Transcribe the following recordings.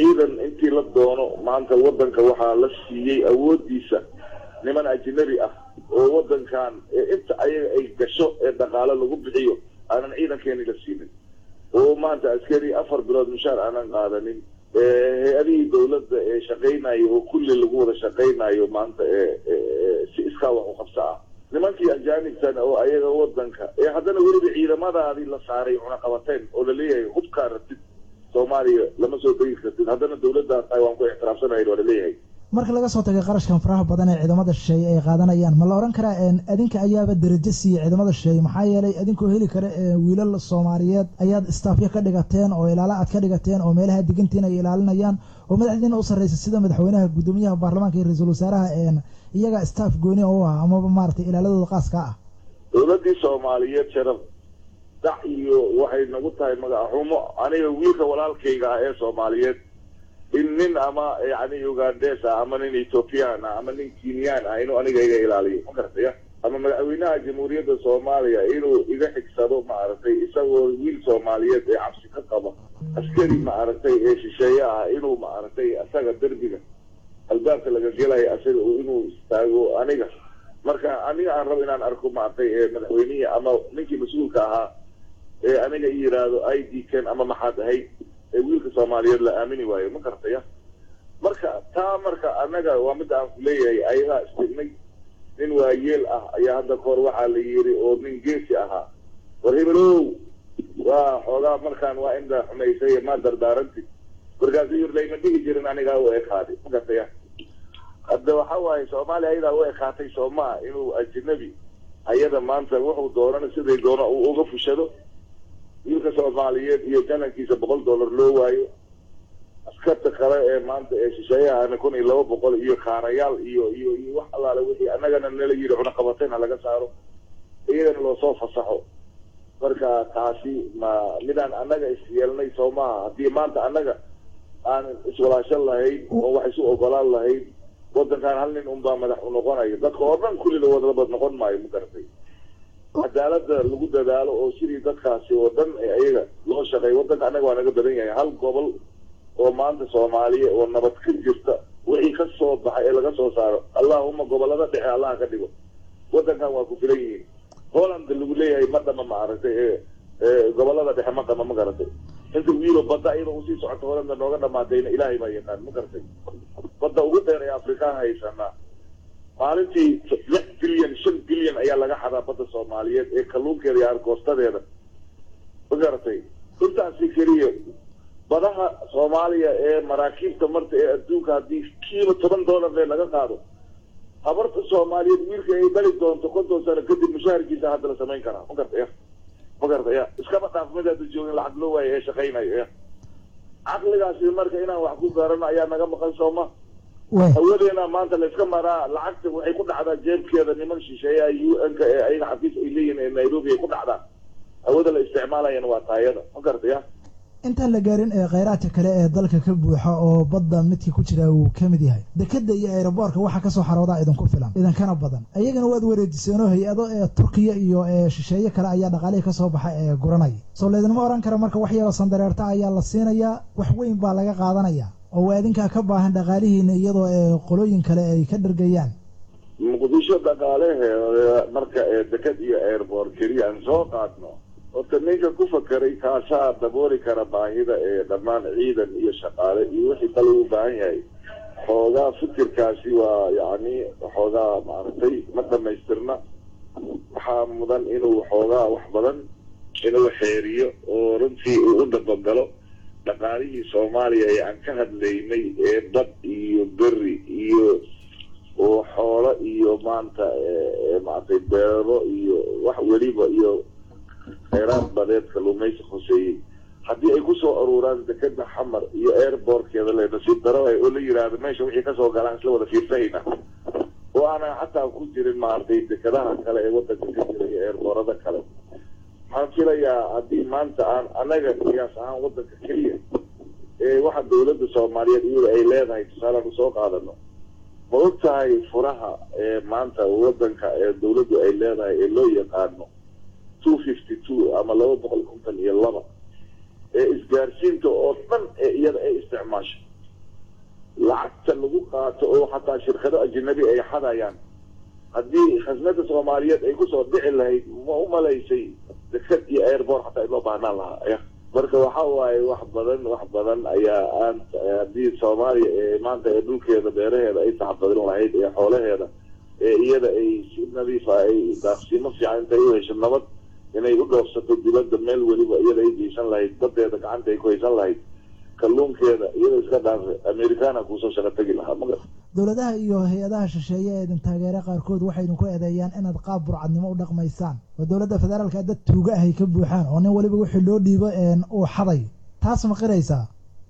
ciidan intii la doono maanta wadanka waxaa la siiyey awoodiisa niman ajnabi ah oo wadankan inta ayaga ay gasho ee dhaqaalo lagu bixiyo aanan ciidankeeni la siinin oo maanta askari afar bilood mushaar aanan qaadanin hay-adihii dawladda ee shaqaynayo oo kulli lagu wada shaqaynayo maanta si iskaa wax u qabsa ah nimankii ajaanibtan oo ayaga wadanka ee haddana weliba ciidamadaadii la saaray cunaqabateen oo laleeyahay hubkaa rabtid soomaaliya lama soo degi kartid haddana dawladdaas tahay waan ku ixtiraafsanayn waa laleeyahay marka laga soo tagay qarashkan faraha badan ee ciidamada shisheeye ay qaadanayaan ma la odhan karaa adinka ayaaba derajo siiyey ciidamada shisheeye maxaa yeelay adinkoo heli kara wiilal soomaaliyeed ayaad istaafyo ka dhigateen oo ilaala aad ka dhigateen oo meelaha digantiin ay ilaalinayaan oo madaxdiina u sarreysa sida madaxweynaha guddoomiyaha baarlamaanka iyo ra-iisul wasaaraha iyaga staff gooni oo ah amaba maaragtay ilaaladooda qaaska ah dowladdii soomaaliyeed sharaf dac iyo waxay nagu tahay magaxumo aniga wiilka walaalkayga ah ee soomaaliyeed in nin ama yani ugandes ah ama nin ethoobiyan ah ama nin kenyaan ah inuu aniga iga ilaaliyo ma garataya ama madaxweynaha jamhuuriyadda soomaaliya inuu iga xigsado maaragtay isagoo wiil soomaaliyeed ee cabsi ka qaba askari maaragtay ee shisheeye ah inuu maaragtay isaga derbiga albaabka laga gelayo asaga inuu istaago aniga marka aniga aan rabo inaan arko maaragtay madaxweynihii ama ninkii mas-uulka ahaa ee aniga i yidhaahdo i d ken ama maxaad ahayd ee wiilka soomaaliyeed la aamini waayo ma garataya marka taa marka annaga waa midda aan ku leeyahay ayagaa istignay nin waayeel ah ayaa hadda kahor waxaa la yiri oo nin geesi ahaa war hebelow waa xoogaa markaan waa inda xumaysay maa dardaarantid markaasuu yiri layma dhigi jirin anigaa u ekaaday ma garataya hadda waxa waaye soomaaliya ayadaa u ekaatay soomaa inuu ajnabi ayada maanta wuxuu doonana siday doono uu uga fushado wiilka soomaaliyeed iyo janankiisa boqol dollar loo waayo askarta kale ee maanta ee shisheeyahana kun iyo laba boqol iyo kaarayaal iyo iyo iyo wax allaale wixii annagana nala yiri cunaqabateen ha laga saaro iyagana loosoo fasaxo marka taasi ma midaan annaga isyeelnay soo maaha haddii maanta annaga aan iswalaashan lahayn oo wax isu ogolaan lahayn wadankan hal nin unbaa madax u noqonayo dadka oo dhan kulli lawadalabad noqon maayo ma garatay cadaalada lagu dadaalo oo sidii dadkaasi oo dhan ayaga loo shaqeeyo wadanka annaga waa naga badan yahay hal gobol oo maanta soomaaliya oo nabad ka jirta wixii ka soo baxay ee laga soo saaro allahuma gobolada dhexe allaha ka dhigo wadankan waa ku filan yihiin holland lagu leeyahay ma dhama maaragtay ee gobolada dhexe ma dhama ma garatay inta wiilo badda iyadoo usii socoto holanda nooga dhamaatayna ilaahay baa yaqaan ma garatay badda ugu dheer ee afrikaan haysanaa maalintii lix bilyan shan bilyan ayaa laga xadaa badda soomaaliyeed ee kalluunkeeda iyo argoostadeeda ma garatay intaasi keliya badaha soomaaliya ee maraakiibta marta ee adduunka haddii kiiba toban dollar lee laga qaado habarta soomaaliyeed wiilka ay dhali doonto konton sano kadib mushaharkiisa hadda la samayn karaa ma gartaya ma garataya iskaba dhaaf mid hadda joogin lacag loo waayo ee shaqaynayo ya caqligaasi marka inaan wax ku gaarano ayaa naga maqan sooma hawadeena maanta la iska maraa lacagta waxay ku dhacdaa jeebkeeda niman shisheeyaha u n ka ee ayaga xafiis ay leeyihin ee nairobi ay ku dhacdaa hawada la isticmaalayana waa taayada ma garataya intaan la gaarin ee kheyraadka kale ee dalka ka buuxa oo badda midkii ku jira uu ka mid yahay dekeda iyo aeroboortka waxaa kasoo xaroodaa idinku filan idinkana badan ayagana waad wareejiseenoo hay-ado ee turkiya iyo ee shisheeye kale ayaa dhaqaalihii kasoo baxa ee guranaya soo laydinma ohan kara marka wax yaroo sandareerta ayaa la siinayaa wax weyn baa laga qaadanaya oo waa idinkaa ka baahan dhaqaalihiina iyadoo ee qolooyin kale ay ka dhargayaan muqdisho dhaqaaleheeda marka ee deked iyo airboort keliya aan soo qaadno horta ninka ku fakeray kaasaa dabooli kara baahida ee dhammaan ciidan iyo shaqaale iyo wixii kale u baahan yahay xoogaa fikirkaasi waa yacni xoogaa maaragtay ma dhamaystirna waxaa mudan inuu xoogaa wax badan inuu xeeriyo oo runtii uu u dabagalo dhaqaalihii soomaaliya ee aan ka hadlaynay ee bad iyo beri iyo oo xoolo iyo maanta maaragtay beero iyo wax weliba iyo kheyraad badeed kalluumaysi hoseeyey haddii ay kusoo aruuraan dekeda xamar iyo airbortkeeda le nasiib daro oo la yidhaahdo meesha wixii kasoo galaan isla wada fiirsahayna oo aanan xataa ku jirin maaragtay dekadaha kale ee wadanka ka jira iyo airboorada kale waxaan filayaa haddii maanta aan anaga qiyaas ahaan wadanka keliya ee waxa dawladda soomaaliyeed iyada ay leedahay tusaalaan usoo qaadano ma og tahay furaha ee maanta wadanka ee dawladdu ay leedahay ee loo yaqaano two fifty two ama laba boqol konton iyo laba ee isgaarsiinta oo dhan ee iyada ay isticmaasho lacagta lagu qaato oo xataa shirkado ajnabi ay xadayaan haddii khasnada soomaaliyeed ay kusoo dhici lahayd ma u malaysay deked iyo airbort xataa loo baahnaan lahaa marka waxa waaye wax badan wax badan ayaa aan haddii soomaaliya ee maanta ee dhulkeeda beeraheeda ay taxabadin lahayd ee xoolaheeda ee iyada ay si nadiifa ay daaqsiimo fiican intay u hesho nabad inay u dhoofsato dibadda meel weliba iyada ay geysan lahayd badeeda gacanta ay ku haysan lahayd kalluunkeeda iyada iska dhaafe americana kuusoo shaqo tegi lahaa maga dowladaha iyo hay-adaha shisheeye ee idin taageere qaarkood waxay idinku eedeeyaan inaad qaab burcadnimo u dhaqmaysaan oo dowladda federaalka dad tuuga ahay ka buuxaan oo nin weliba wixii loo dhiibo uu xaday taas ma qiraysaa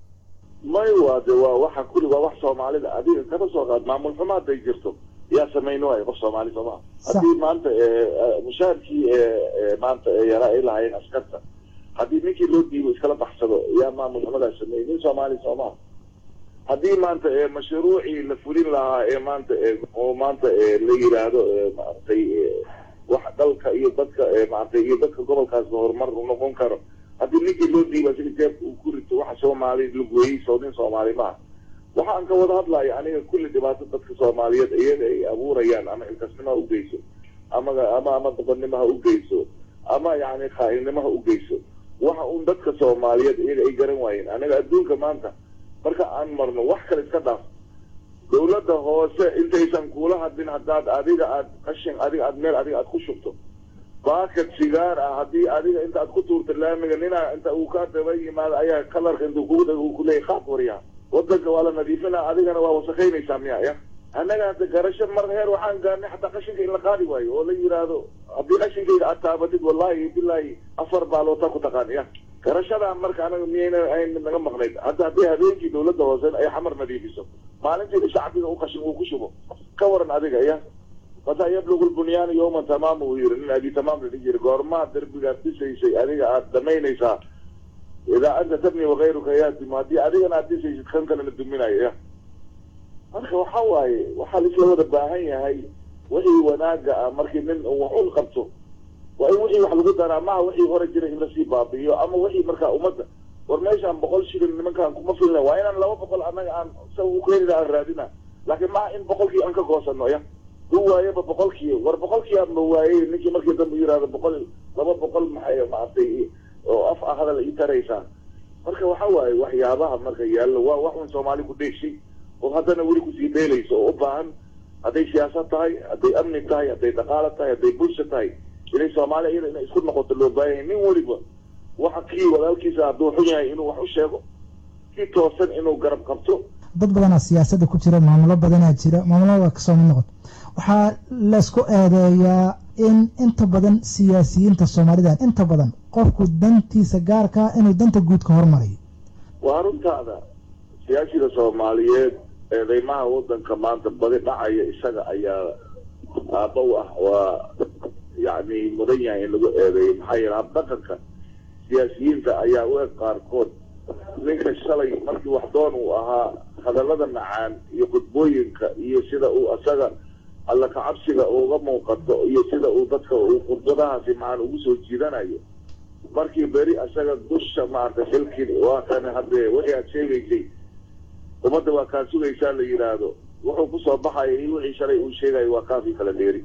may waa de waa waxa kulli waa wax soomaalida adiga kaba soo qaad maamul xumo hadday jirto yaa samayn waayo qof soomaali sooma haddii maanta mushaarkii maanta yaraa ay lahaayeen askarta haddii ninkii loo dhiibo iskala baxsado yaa maamul xumadaa sameeyey nin soomaali soomaa haddii maanta mashruucii la fulin lahaa ee maanta oo maanta la yiraahdo maaragtay wax dalka iyo dadka maaragtay iyo dadka gobolkaasba horumar u noqon karo haddii ninkii loo dhiiba sida jeebka uu ku rito waxa soomaali lagoyey soo nin soomaali maaha waxa aan ka wada hadlayo aniga kulli dhibaato dadka soomaaliyeed iyada ay abuurayaan ama ilkasnimo ha ugeyso ama ama ama dabadnimo ha ugeyso ama yani khaa'ilnimo ha ugeyso waxa uun dadka soomaaliyeed iyaga ay garan waayeen aniga adduunka maanta marka aan marno wax kale iska dhaaf dawladda hoose intaysan kuula hadlin haddaad adiga aad qashin adiga aad meel adiga aad ku shubto baakad sigaar ah haddii adiga inta aad ku tuurta laamiga nina inta uu ka daba yimaado ayaa kalarka intuu kugu dhago uu kuleeyay qaad waryaa wadanka waa la nadiifinaa adigana waa wasakaynaysaa miya ya annaga hadda garasho mar heer waxaan gaarnay xataa qashinka in la qaadi waayo oo la yiraahdo haddii qashinkayga aad taabatid wallahi bilaahi afar baaloota ku taqaan ya garashadaa marka anaga miyayna ayn naga maqnayd hadda haddii habeenkii dawladda hoose ay xamar nadiifiso maalinteeda shacbiga u qashin uu ku shubo ka waran adiga ya mataa yablugu lbunyaanu yawman tamaama uu yiri nin abi tamaam la dhihi jiri goormaa derbigaad dhisaysay adiga aada dhamaynaysaa idaa anta tabni wakayruka yaatimu haddii adigana aad dhisaysid kan kalena duminayo ya marka waxa waaye waxaa laisla wada baahan yahay wixii wanaaga ah markii nin uu wax un qabto waa in wixii wax lagu daraa maha wixii hore jira in lasii baabi'iyo ama wixii markaa ummadda war meeshaan boqol shilin nimankaan kuma filna waa inaan laba boqol annaga aan sa u keenina aan raadina laakiin maha in boqolkii aan ka goosano ya u waayaba boqolkii war boqolkii aanba waayey ninkii markii dambe yihahdo boqol laba boqol maxay maaragtay oo af ah hadal ii taraysaa marka waxa waaye waxyaabaha marka yaallo waa wax un soomaali ku dheeshay oo haddana weli kusii dheelayso oo u baahan hadday siyaasad tahay hadday amni tahay hadday dhaqaalo tahay hadday bulsha tahay inay soomaaliya iyada inay isku noqoto loo baahan yahay nin weliba waxa kii walaalkiisa hadduu xun yahay inuu wax u sheego kii toosan inuu garab qabto dad badanaa siyaasadda ku jira maamulo badanaa jira maamulada kasoo mid noqoto waxaa laysku eedeeyaa in inta badan siyaasiyiinta soomaalidan inta badan qofku dantiisa gaarkaa inuu danta guud ka hormarayo waa runtaada siyaasiga soomaaliyeed eedeymaha wadanka maanta badi dhacaya isaga ayaa aabow ah waa yacni mudan yahay in lagu eedeeyo maxaa yeele habdhaqanka siyaasiyiinta ayaa u eg qaarkood ninka shalay markii wax doon uu ahaa hadallada macaan iyo khudbooyinka iyo sida uu asaga alla kacabsiga uga muuqato iyo sida uu dadka uu khudbadahaasi macaan ugu soo jiidanayo markii beri asaga dusha maaragtay xilkii waa kan haddee wixii aad sheegaysay ummadda waa kaa sugaysaa la yidhaahdo wuxuu kusoo baxaya iyo wixii shalay uu sheegayo waa kaafii kala dheeri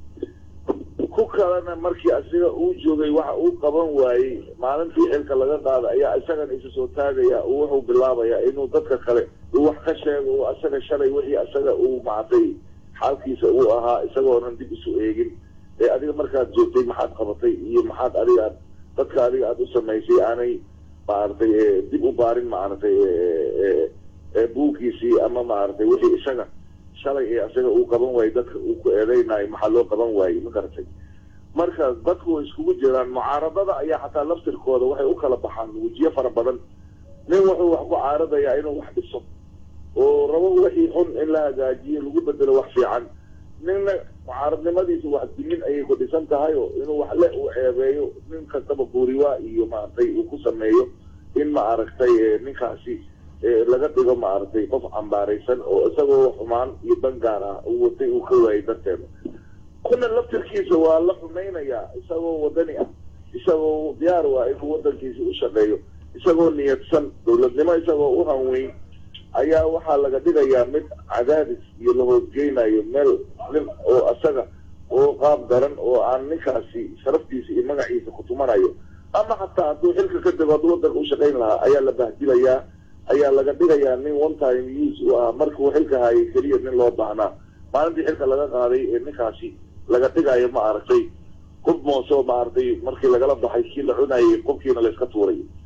ku kalena markii asiga uu joogay waxa uu qaban waayey maalintii xilka laga qaada ayaa isagana isa soo taagaya wuxuu bilaabayaa inuu dadka kale uu wax ka sheego uu asaga shalay wixii asaga uu maaragtay xaalkiisa uu ahaa isagoonan dib isu eegin ee adiga markaad joogtay maxaad qabatay iyo maxaad adiga aad dadka adiga aada u samaysay aanay maaragtay dib u baarin maaragtay buugkiisii ama maaragtay wixii isaga shalay ee isaga uu qaban waayey dadka uu ku eedeynayo maxaa loo qaban waayey ma garatay marka dadku way iskugu jiraan mucaaradada ayaa xataa laftirkooda waxay u kala baxaan wejiyo fara badan nin wuxuu wax ku caaradayaa inuu wax dhiso oo rabo wixii xun in la hagaajiyo lagu bedelo wax fiican ninna mucaaradnimadiisa wax dimin ayay ku dhisan tahay oo inuu wax le uu ceebeeyo nin kastaba buuriwaa iyo maaragtay uu ku sameeyo in maaragtay ninkaasi laga dhigo maaragtay qof cambaaraysan oo isagoo xumaan iyo bangaar ah uu watay uu ka waayay darteeda kuna laftirkiisa waa la xumaynayaa isagoo wadani ah isagoo diyaar waa inuu wadankiisa u shaqeeyo isagoo niyadsan dowladnimo isagoo u hanweyn ayaa waxaa laga dhigayaa mid cadaadis iyo la hoosgeynayo meel nin oo asaga oo qaab daran oo aan ninkaasi sharaftiisa iyo magaciisa ku tumanayo ama xataa hadduu xilka ka dego hadduu wadanka u shaqayn lahaa ayaa la bahdilayaa ayaa laga dhigayaa nin one time use u ah markuu xilka hayay keliya nin loo baahnaa maalintii xilka laga qaaday ee ninkaasi laga dhigayo ma aragtay qof moosoo maaragtay markii lagala baxay kii la cunayay qofkiina layska tuuray